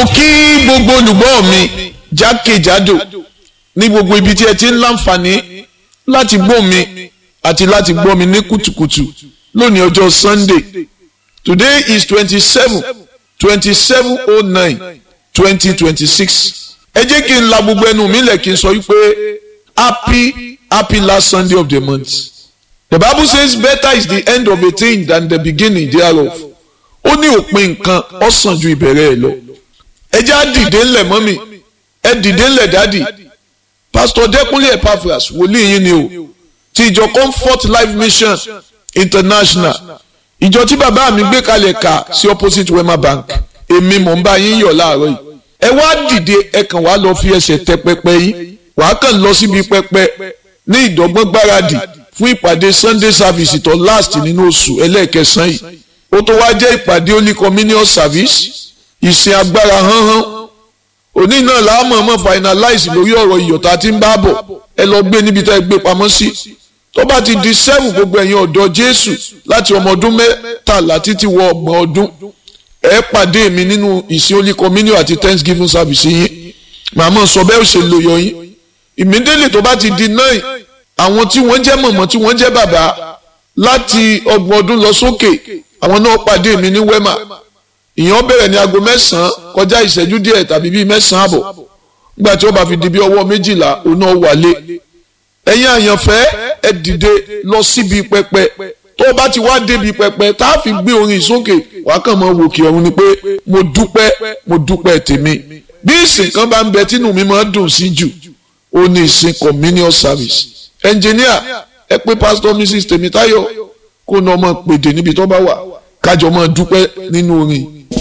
kí gbogbo olùgbọ́ mi jákèjádò ní gbogbo ibi tí ẹ ti ń láǹfààní láti gbọ́ mi àti láti gbọ́ mi ní kùtùkùtù lónìí ọjọ́ Sunday today is twenty seven twenty seven oh nine twenty twenty six ẹ jẹ́ kí n la gbogbo ẹnu mi lẹ̀ kí n sọ wípé happy happy last Sunday of the month the Bible says better is the end of a thing than the beginning thereof ó ní òpin nǹkan ó sàn ju ìbẹ̀rẹ̀ ẹ̀ lọ ẹ jẹ́ á dìde ńlẹ̀ mọ́mì ẹ dìde ńlẹ̀ dádì pastor Dẹ́kúnlé Epaphras wòlíì yín ni o ti ìjọ Comfort Life Mission International ìjọ tí bàbá mi gbé kalẹ̀ kà sí opposite Wema Bank èmi mò ń bá yín yọ̀ láàárọ̀ yìí ẹ wá dìde ẹ kàn wá lọ fi ẹsẹ̀ tẹ pẹpẹ yìí wàá kàn lọ síbi pẹpẹ ní ìdọ́gbọ́n gbáradì fún ìpàdé Sunday service tó last nínú oṣù ẹlẹ́ẹ̀kẹsàn yìí ó tó wá jẹ́ ìpàdé Holy Communion service ìsìn agbára hánhán òní náà láàmú ọmọ finalize lórí ọ̀rọ̀ ìyọ̀tá tí ń bá bọ̀ ẹ lọ gbé níbi tá ẹ gbé pamọ́ sí tó bá ti di seven gbogbo ẹ̀yin ọ̀dọ́ Jésù láti ọmọ ọdún mẹ́tàlá títí wọ ọgbọ̀n ọdún ẹ pàdé mi nínú ìsìn Holy Communion àti Thanksgiving service yín màmá sọ bẹ́ẹ̀ ó ṣe lò yọ yín ìmídélé tó bá ti di nine àwọn tí wọ́n jẹ́ mọ̀mọ́ tí wọ́n jẹ́ bàbá láti ọgbọ̀n ọdún lọ sókè àwọn náà pàdé mi ní Wema ìyẹn bẹ̀rẹ̀ ní aago mẹ́sàn-án kọjá ìṣẹ́jú díẹ̀ tàbí bíi mẹ́sàn-án àbọ̀ nígbà tí ó bá fi di bí ọwọ́ méjìlá òun náà wálé ẹ̀yin àyànfẹ́ ẹ dìde lọ síbi pẹpẹ tó o bá ti wá débi pẹpẹ tá a fi gbé orin sókè wàá kàn mọ́ wòkè ọ̀run ni pé mo dúpẹ́ mo dúpẹ́ tèmi bí ìsìn kan bá ń bẹ tínú mi máa dùn sí jù ó ní ìsìn communion service engineer ẹ pé pastor mrs Tèmítáyọ̀ kó náà máa pèdè níbi tó bá wà kájọ máa dúpẹ́ nínú orin